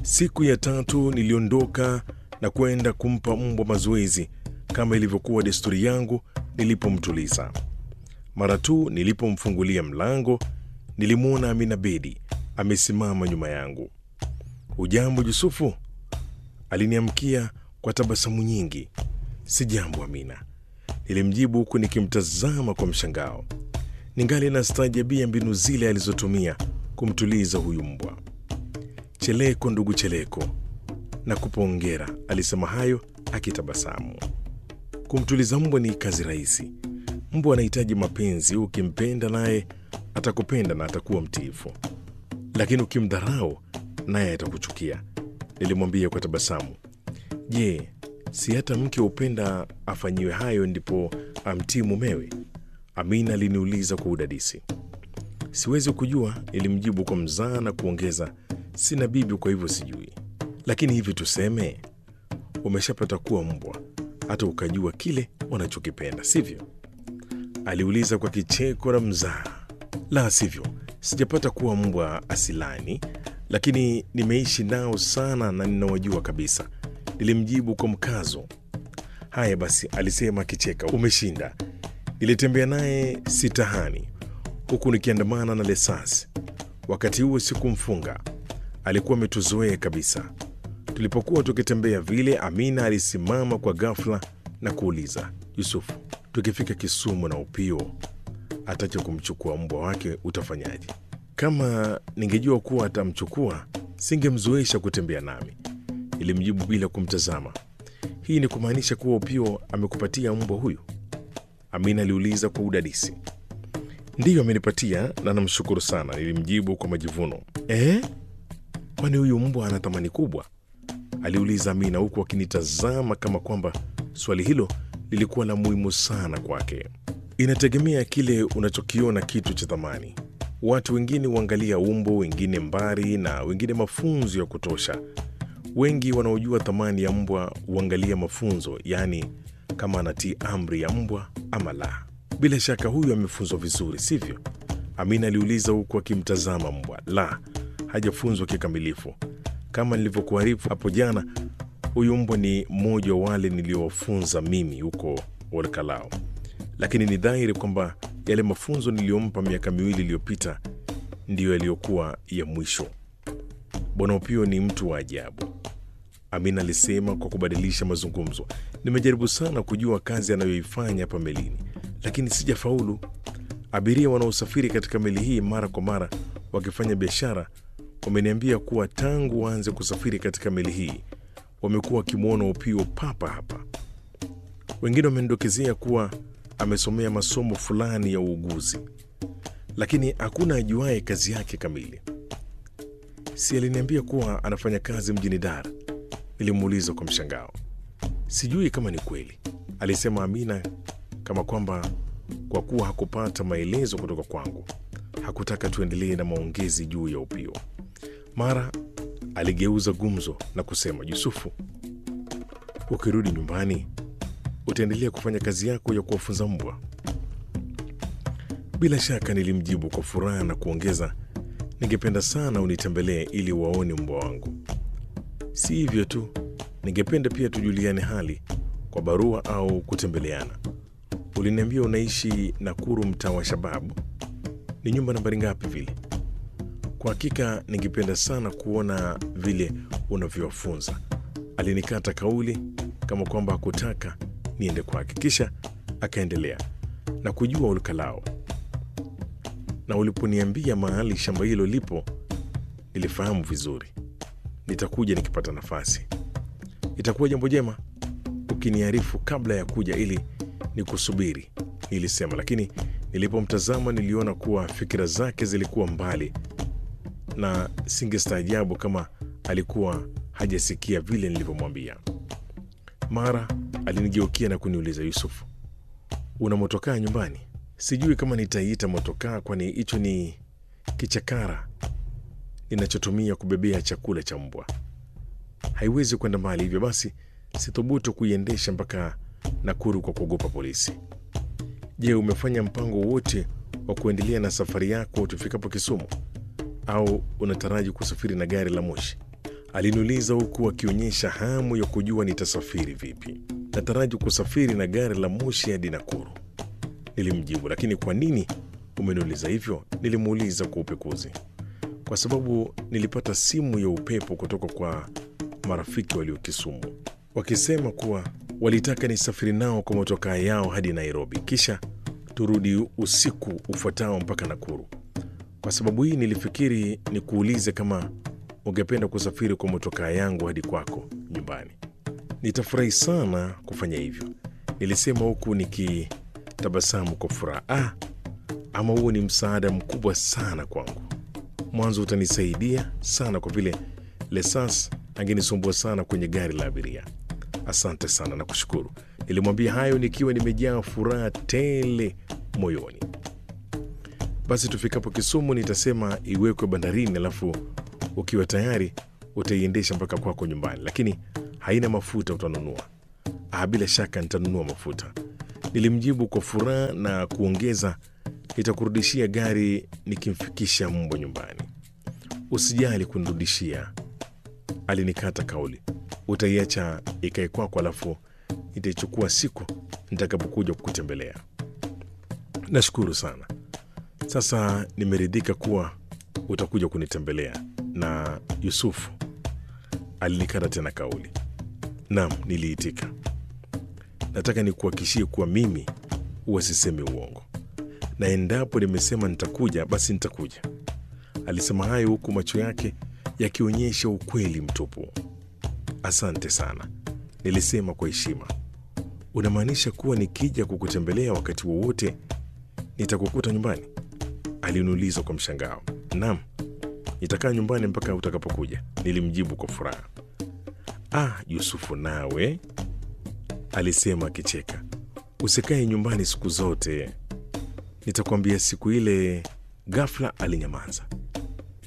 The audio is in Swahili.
Siku ya tatu niliondoka na kwenda kumpa mbwa mazoezi kama ilivyokuwa desturi yangu nilipomtuliza. Mara tu nilipomfungulia mlango, nilimwona Amina Bedi amesimama nyuma yangu. Ujambo Yusufu? Aliniamkia kwa tabasamu nyingi. Si jambo Amina, nilimjibu huku nikimtazama kwa mshangao. Ningali nastaajabia mbinu zile alizotumia kumtuliza huyu mbwa. Cheleko ndugu Cheleko, na kupongera, alisema hayo akitabasamu. Kumtuliza mbwa ni kazi rahisi. Mbwa anahitaji mapenzi. Ukimpenda naye atakupenda na atakuwa mtiifu, lakini ukimdharau naye atakuchukia, nilimwambia kwa tabasamu. Je, si hata mke hupenda afanyiwe hayo ndipo amtii mumewe? Amina aliniuliza kwa udadisi. Siwezi kujua, nilimjibu kwa mzaa na kuongeza, sina bibi, kwa hivyo sijui. Lakini hivi tuseme, umeshapata kuwa mbwa hata ukajua kile wanachokipenda, sivyo? Aliuliza kwa kicheko na mzaa. La sivyo, sijapata kuwa mbwa asilani, lakini nimeishi nao sana na ninawajua kabisa, nilimjibu kwa mkazo. Haya basi, alisema akicheka, umeshinda. Nilitembea naye sitahani huku nikiandamana na Lesasi. Wakati huo sikumfunga, alikuwa ametuzoea kabisa. Tulipokuwa tukitembea vile, Amina alisimama kwa ghafla na kuuliza, Yusufu, tukifika Kisumu na Upio atache kumchukua mbwa wake utafanyaje? Kama ningejua kuwa atamchukua singemzoesha kutembea nami, nilimjibu bila kumtazama. Hii ni kumaanisha kuwa Upio amekupatia mbwa huyu? Amina aliuliza kwa udadisi. Ndiyo, amenipatia na namshukuru sana, nilimjibu kwa majivuno. Eh, kwani huyu mbwa ana thamani kubwa? aliuliza Amina huku akinitazama kama kwamba swali hilo lilikuwa la muhimu sana kwake. Inategemea kile unachokiona kitu cha thamani. Watu wengine huangalia umbo, wengine mbari na wengine mafunzo ya kutosha. Wengi wanaojua thamani ya mbwa huangalia mafunzo, yaani kama anatii amri ya mbwa ama la. Bila shaka huyu amefunzwa vizuri, sivyo? Amina aliuliza huku akimtazama mbwa. La, hajafunzwa kikamilifu. Kama nilivyokuarifu hapo jana, huyu mbwa ni mmoja wa wale niliowafunza mimi huko Olkalao, lakini ni dhahiri kwamba yale mafunzo niliyompa miaka miwili iliyopita ndiyo yaliyokuwa ya mwisho. Bwana Upio ni mtu wa ajabu, Amina alisema kwa kubadilisha mazungumzo. Nimejaribu sana kujua kazi anayoifanya hapa melini, lakini sijafaulu. Abiria wanaosafiri katika meli hii mara kwa mara wakifanya biashara wameniambia kuwa tangu waanze kusafiri katika meli hii wamekuwa wakimwona Upio papa hapa. Wengine wamenidokezea kuwa amesomea masomo fulani ya uuguzi, lakini hakuna ajuaye kazi yake kamili. Si aliniambia kuwa anafanya kazi mjini Dar? Nilimuuliza kwa mshangao. Sijui kama ni kweli, alisema Amina, kama kwamba kwa kuwa hakupata maelezo kutoka kwangu hakutaka tuendelee na maongezi juu ya Upio. Mara aligeuza gumzo na kusema, Yusufu, ukirudi nyumbani utaendelea kufanya kazi yako ya kuwafunza mbwa? Bila shaka, nilimjibu kwa furaha na kuongeza, ningependa sana unitembelee ili waone mbwa wangu. Si hivyo tu, ningependa pia tujuliane hali kwa barua au kutembeleana. Uliniambia unaishi Nakuru, mtaa wa Shababu. Ni nyumba nambari ngapi vile? Kwa hakika ningependa sana kuona vile unavyowafunza. Alinikata kauli kama kwamba hakutaka niende kwake, kisha akaendelea na kujua Olkalao, na uliponiambia mahali shamba hilo lipo nilifahamu vizuri. Nitakuja nikipata nafasi. Itakuwa jambo jema ukiniarifu kabla ya kuja ili nikusubiri, nilisema, lakini nilipomtazama niliona kuwa fikira zake zilikuwa mbali na singestaajabu kama alikuwa hajasikia vile nilivyomwambia. Mara alinigeukia na kuniuliza, Yusufu, una motokaa nyumbani? Sijui kama nitaiita motokaa, kwani hicho ni kichakara ninachotumia kubebea chakula cha mbwa. Haiwezi kwenda mbali, hivyo basi sithubutu kuiendesha mpaka Nakuru kwa kuogopa polisi. Je, umefanya mpango wote wa kuendelea na safari yako tufikapo Kisumu, au unataraji kusafiri na gari la moshi? Aliniuliza huku akionyesha hamu ya kujua nitasafiri vipi. Nataraji kusafiri na gari la moshi hadi Nakuru. Nilimjibu, lakini kwa nini umeniuliza hivyo? Nilimuuliza kwa upekuzi. Kwa sababu nilipata simu ya upepo kutoka kwa marafiki walio Kisumu wakisema kuwa walitaka nisafiri nao kwa motokaa yao hadi Nairobi, kisha turudi usiku ufuatao mpaka Nakuru. Kwa sababu hii nilifikiri nikuulize kama ungependa kusafiri kwa motokaa yangu hadi kwako nyumbani. Nitafurahi sana kufanya hivyo, nilisema huku nikitabasamu kwa furaha. Ah, ama huo ni msaada mkubwa sana kwangu. Mwanzo utanisaidia sana kwa vile Lesas angenisumbua sana kwenye gari la abiria. Asante sana na kushukuru. Nilimwambia hayo nikiwa nimejaa furaha tele moyoni. Basi tufikapo Kisumu nitasema iwekwe bandarini, alafu ukiwa tayari utaiendesha mpaka kwako nyumbani, lakini haina mafuta, utanunua. Ah, bila shaka nitanunua mafuta, nilimjibu kwa furaha na kuongeza, nitakurudishia gari nikimfikisha mbwa nyumbani. Usijali kunirudishia, alinikata kauli. Utaiacha ikae kwako, alafu nitaichukua siku nitakapokuja kukutembelea. Nashukuru sana. Sasa nimeridhika kuwa utakuja kunitembelea. Na Yusufu alinikata tena kauli. Naam, niliitika. Nataka nikuhakikishie kuwa mimi huwa sisemi uongo, na endapo nimesema nitakuja, basi nitakuja. Alisema hayo huku macho yake yakionyesha ukweli mtupu. Asante sana, nilisema kwa heshima. Unamaanisha kuwa nikija kukutembelea wakati wowote nitakukuta nyumbani? Aliniuliza kwa mshangao. Naam, nitakaa nyumbani mpaka utakapokuja, nilimjibu kwa furaha. Ah, Yusufu nawe, alisema akicheka, usikae nyumbani siku zote, nitakwambia siku ile. Ghafla alinyamaza.